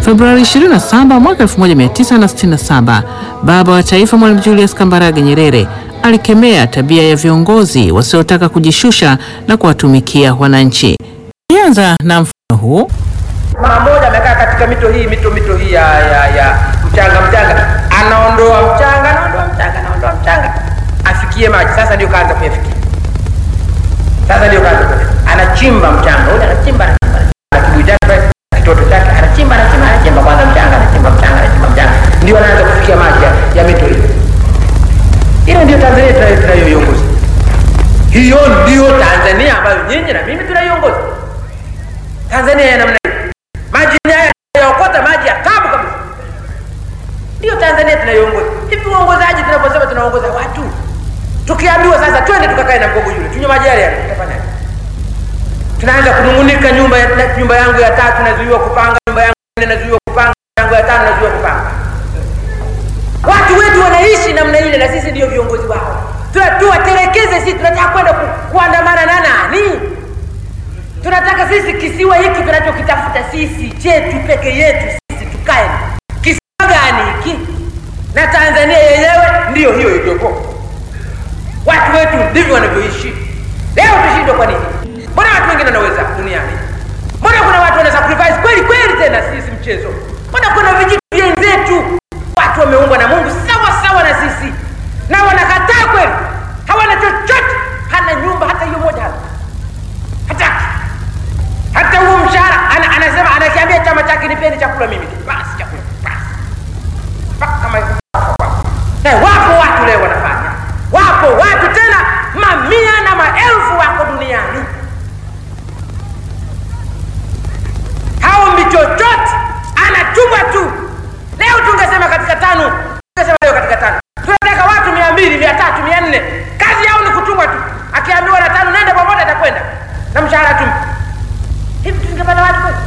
Februari 27 mwaka 1967, baba wa taifa Mwalimu Julius Kambarage Nyerere alikemea tabia ya viongozi wasiotaka kujishusha na kuwatumikia wananchi. Nianza na mfano huu. Mama mmoja amekaa katika mito hii mito mito hii ya, ya, ya mchanga mchanga, anaondoa mchanga anaondoa mchanga anaondoa mchanga afikie maji. Sasa ndio kaanza kuyafikia, sasa ndio kaanza kuyafikia, anachimba mchanga ule, anachimba anachimba na kibuyu chake na kitoto chake, anachimba anachimba anachimba kwanza mchanga, anachimba mchanga anachimba mchanga, ndio anaanza kufikia maji ya, ya mito hii. Hiyo ndio Tanzania tunayo- tunayoiongoza. Hiyo ndio Tanzania ambayo nyinyi na mimi tunaiongoza. Tanzania ya namna hiyo, maji haya tunayaokota, maji ya tabu kabisa. Ndio Tanzania tunayoongoza. Hivi uongozaji, tunaposema tunaongoza watu, tukiambiwa sasa twende tukakae na mgogo yule tunywe maji yale yale, tutafanyaje? Tunaanza kunung'unika, nyumba ya, na- nyumba yangu ya tatu nazuiwa kupanga, nyumba yangu ya nne nazuiwa kupanga, yangu ya tano nazuiwa kupanga. Watu wetu wanaishi namna ile, na sisi ndio viongozi wao. Tuna- Tuwatelekeze sisi, tunataka kwenda ku, kuandamana na nani? Tunataka sisi kisiwa hiki tunachokitafuta sisi chetu peke yetu sisi tukae. Kisiwa gani hiki? Na Tanzania yenyewe ndiyo hiyo iliyopo. Watu wetu ndivyo wanavyoishi. Leo tushindwe kwa nini? Mbona watu wengine wanaweza duniani? Mbona kuna watu wana sacrifice kweli kweli, tena sisi mchezo? Mbona kuna vijitu vyenzetu watu wameumbwa na Mungu sawa sawa na sisi, na wanakataa kweli, hawana chochote, hana nyumba hata hiyo moja hana hataki hata huo mshahara ana, anasema anakiambia chama chake nipeni chakula mimi tu basi chakula basi Mpaka kama hivyo. Eh, wapo watu leo wanafanya wapo watu tena mamia na maelfu wako duniani haombi chochote anachumba tu leo tungesema katika tano tungesema leo katika tano tunataka watu mia mbili mia tatu mia nne kazi yao ni kutumwa tu akiambiwa na tano nenda popote atakwenda na mshahara tu hivi tungepata watu kweli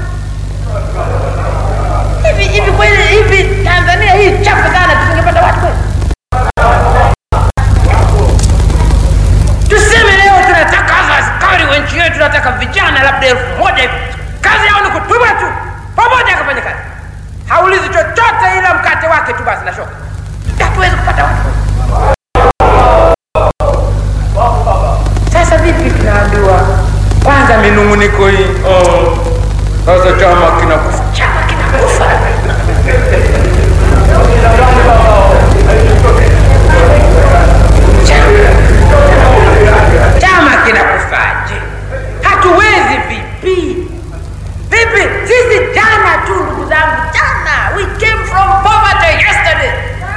hivi hivi kweli hivi tanzania hii chafu sana tusingepata watu kweli tuseme leo tunataka hasa askari wa nchi yetu tunataka vijana labda elfu moja hivi kazi yao ni kutuma tu pamoja akafanya kazi haulizi chochote ila mkate wake tu basi na shoka hatuwezi kupata watu sasa vipi tunaambiwa kwanza minunguniko hii oh, sasa chama kinakufa chama kinakufa Chama- chama kinakufaje hatuwezi vipi vipi sisi jana tu ndugu zangu jana we came from poverty yesterday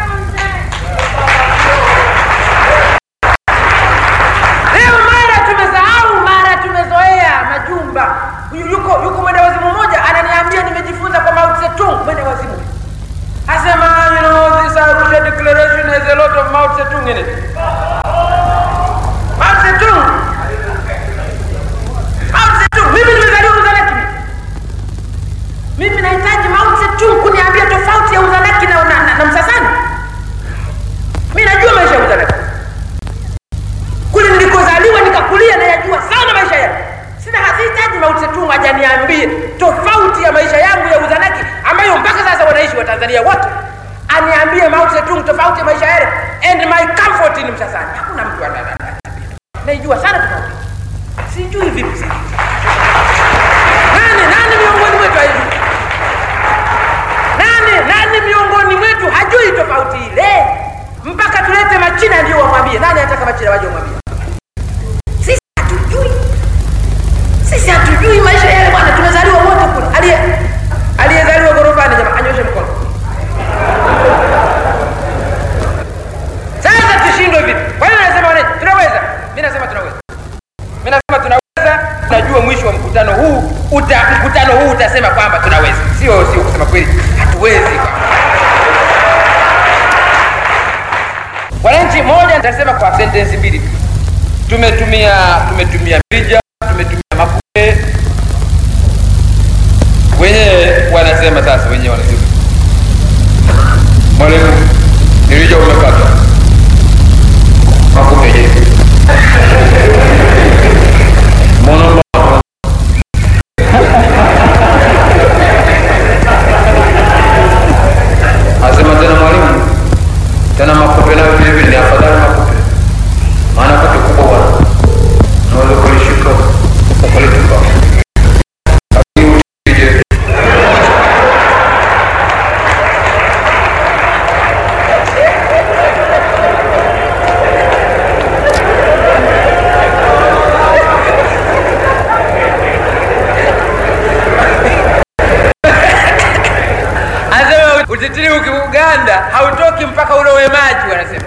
leo mara tumesahau mara tumezoea majumba Yu- yuko yuko mwenda wazimu mmoja ananiambia nimejifunza kwa Mao Zedong mwenda wazimu asema you know this Arusha declaration has a lot of Mao Zedong in it Mao Zedong Mao Zedong mimi nimezaliwa Uzanaki mimi nahitaji Mao Zedong kuniambia tofauti ya Uzanaki na, na, na, na Msasani mimi najua maisha ya Uzanaki kule nilikozaliwa nikakulia nayajua sana maisha yangu sina hasihitaji Mao Zedong ajaniambie tofauti ya maisha yangu ya Uzanaki ambayo mpaka sasa wanaishi wa Tanzania wote aniambie Mao Zedong tofauti ya maisha yale and my comfort ni Msasani hakuna mtu ana- ana- ana- naijua sana tofauti sijui vipi sasa nani nani miongoni mwetu haijui nani nani miongoni mwetu hajui tofauti ile mpaka tulete machina ndio wamwambie nani anataka machina waje wamwambie sisi hatujui sisi hatujui maisha yale bwana tumezaliwa wote kule aliye aliyezaliwa ghorofani jamaa anyoshe mkono sasa tushindwe vipi kwa hiyo nasema wane tunaweza mi nasema tunaweza mi nasema tunaweza tunajua mwisho wa mkutano huu uta, mkutano huu utasema kwamba tunaweza sio sio kusema kweli hatuwezi wananchi moja nitasema kwa sentensi mbili tu tumetumia tumetumia mirija tumetumia makupe wenyewe wanasema sasa wenyewe wanasema mwalimu mirija umepata makupe je mbona utitiri ukiuganda hautoki mpaka ulowe maji wanasema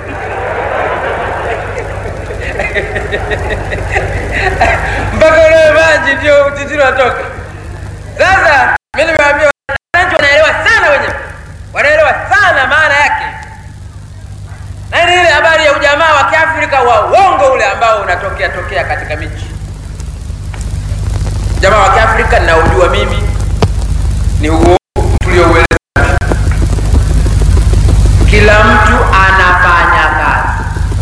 mpaka ulowe maji ndio utitiri watoka sasa mi nimewambia wananchi wanaelewa sana wenyewe wanaelewa sana maana yake na ni ile habari ya ujamaa wa kiafrika wa uongo ule ambao unatokea tokea katika miji jamaa wa kiafrika ninaojua mimi ni huo tulioueleza kila mtu anafanya kazi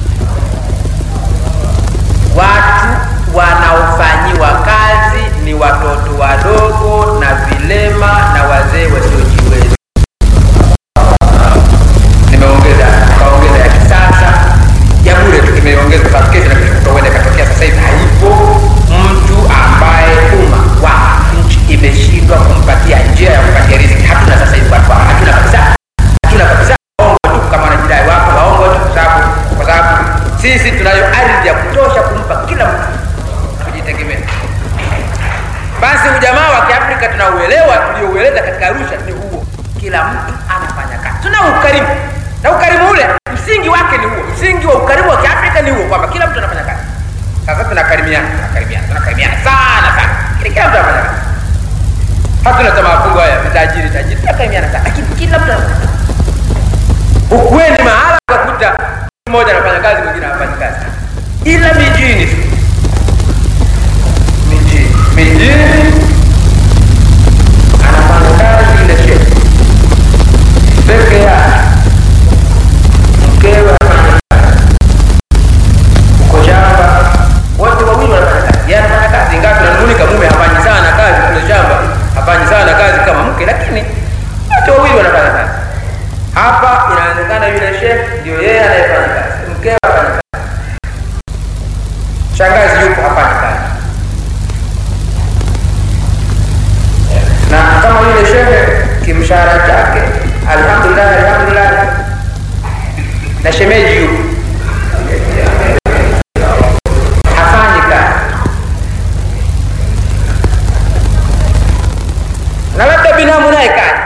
watu wanaofanyiwa kazi ni watoto wadogo na vilema na wazee wasiojiweza nimeongeza kaongeza ya kisasa ya bure tu imeongeza sababu kesho na kesho kutwa huenda ikatokea sasa hivi haipo mtu ambaye umma wa nchi imeshindwa kumpatia njia ya kupatia riziki hatuna sasa hivi watu hawa. hatuna kabisa hatuna kabisa waongo tu kama wanajidai wako waongo tu kwa sababu kwa sababu sisi tunayo ardhi ya kutosha kumpa kila mtu kujitegemea basi ujamaa wa kiafrika tunauelewa tulioueleza katika arusha ni huo kila mtu anafanya kazi tuna ukarimu na ukarimu ule msingi wake ni huo msingi wa ukarimu wa kiafrika ni huo kwamba kila mtu anafanya kazi sasa tunakarimiana tunakarimiana tunakarimiana sana sana Kila- kila mtu anafanya kazi hatuna tamaa fungu haya vitajiri tajiri tunakarimiana sana lakini kila mtu anafanya kazi ukweni mahala ukakuta mmoja anafanya kazi mwingine hafanyi kazi ila mijini tu mijini mijini anafanya kazi ile shehe peke yake mkewe anafanya kazi uko shamba wote wawili wanafanya kazi yeye anafanya kazi ingawa tunanung'unika mume hafanyi sana kazi kule shamba hafanyi sana kazi kama mke lakini wote wawili wanafanya kazi hapa inaonekana yule shehe ndio yeye anayefanya kazi mkewe afanya kazi shangazi yupo hafanyi kazi na kama yule shehe kimshahara chake alhamdulillah alhamdulillah na shemeji yupo hafanyi kazi na labda binamu naye kazi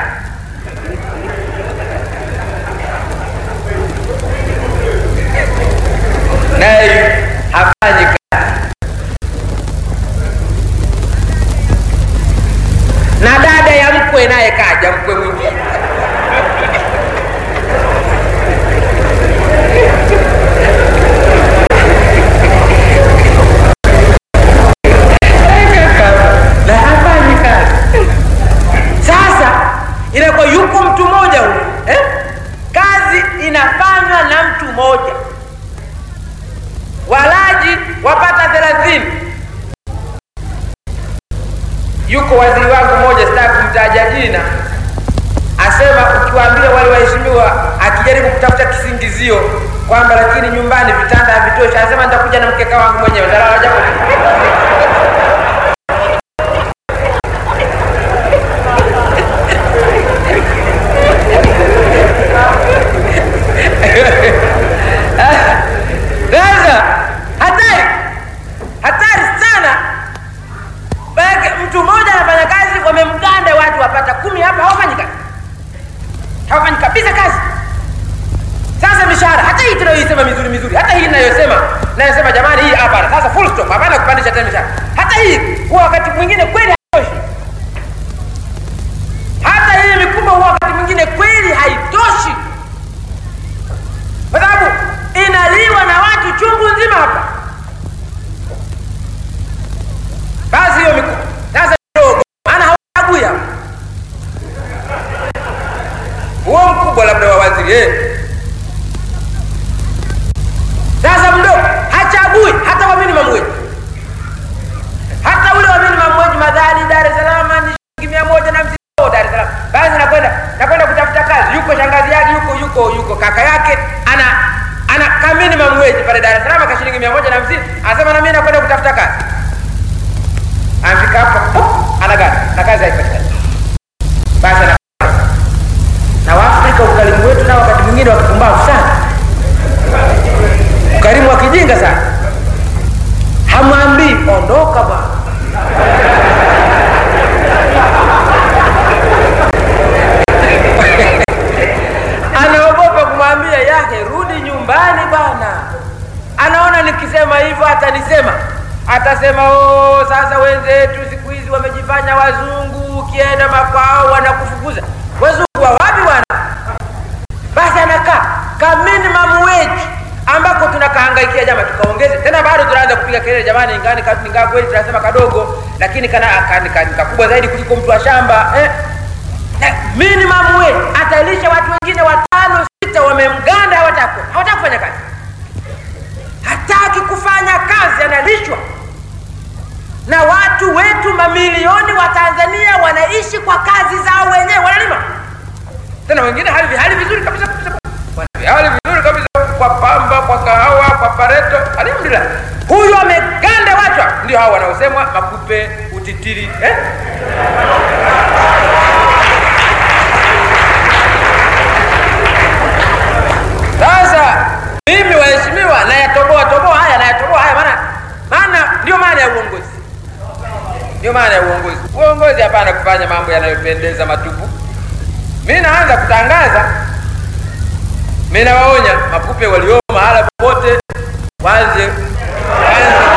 naye hafanyi kazi na dada ya mkwe naye kaja mkwe mwingine na hafanyi kazi sasa inakuwa yuko mtu mmoja huyu eh? kazi inafanywa na mtu mmoja walaji wapata thelathini yuko waziri wangu mmoja sitaki kumtaja jina asema ukiwaambia wale waheshimiwa akijaribu kutafuta kisingizio kwamba lakini nyumbani vitanda havitoshi anasema nitakuja na mkeka wangu mwenyewe ntalala japo sasa hatari hatari sana Maanake mtu mmoja anafanya kazi wamemganda watu wapata kumi hapa hawafanyi kazi hawafanyi kabisa kazi sasa mishahara hata hii tunayoisema mizuri mizuri hata hii inayosema nayosema jamani hii hapana sasa full stop hapana kupandisha tena mishahara hata hii huwa wakati mwingine kweli haitoshi hata hii mikubwa huwa wakati mwingine kweli haitoshi kwa sababu inaliwa na watu chungu nzima hapa basi hiyo mikubwa sasa ndogo maana hawagui hapa huo mkubwa labda wa waziri eh. sasa mdogo hachagui hata wa minimum wage hata ule wa minimum wage madhali dar es salaam ni shilingi mia moja na hamsini oh, dar es salaam basi nakwenda nakwenda kutafuta kazi yuko shangazi yake yuko yuko yuko kaka yake ana ana ka minimum wage pale dar es salaam ka shilingi mia moja na hamsini anasema na mimi nakwenda kutafuta kazi anafika hapo pop, anagana na kazi haipatikani basi ana na waafrika ukarimu wetu nao wakati mwingine wakipumbavu sana ukarimu wa kijinga sana hamwambii ondoka bwana atanisema atasema oh, sasa wenzetu siku hizi wamejifanya wazungu, ukienda makwao wanakufukuza. Wazungu wa wapi bwana? Basi anakaa ka minimum wage ambako tunakahangaikia jama, tukaongeze tena, bado tunaanza kupiga kelele jamani, ingani ingaa kweli tunasema kadogo, lakini kana kani- kani- kakubwa zaidi kuliko mtu wa shamba eh? Na minimum wage atalisha watu wengine watano sita, wamemganda, hawataka hawataka kufanya kazi, hataki kufanya kazi, analishwa na watu wetu mamilioni wa Tanzania wanaishi kwa kazi zao wenyewe, wanalima tena wengine hali hali vizuri kabisa kabisa, Wana- hali vizuri kabisa kwa pamba, kwa kahawa, kwa pareto, alhamdulillah. Huyu ameganda watu, ndio hao wanaosemwa makupe, utitiri eh? Sasa mimi waheshimiwa, nayatoboa toboa haya, nayatoboa haya, maana maana ndio maana ya uongozi, ndio maana ya uongozi. Uongozi hapana kufanya mambo yanayopendeza matupu. Mi naanza kutangaza, mi nawaonya makupe walio mahala popote waanze waanze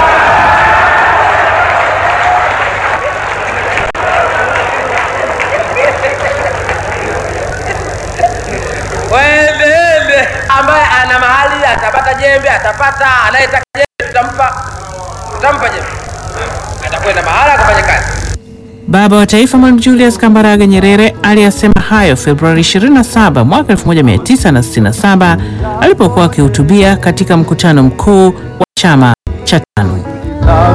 waendeende, ambaye ana mahali atapata jembe, atapata anayetaka jembe, tutampa tutampa jembe, atakwenda mahala akafanya kazi. Baba wa Taifa Mwalimu Julius Kambarage Nyerere aliyasema hayo Februari 27 mwaka 1967 alipokuwa akihutubia katika mkutano mkuu wa chama cha TANU.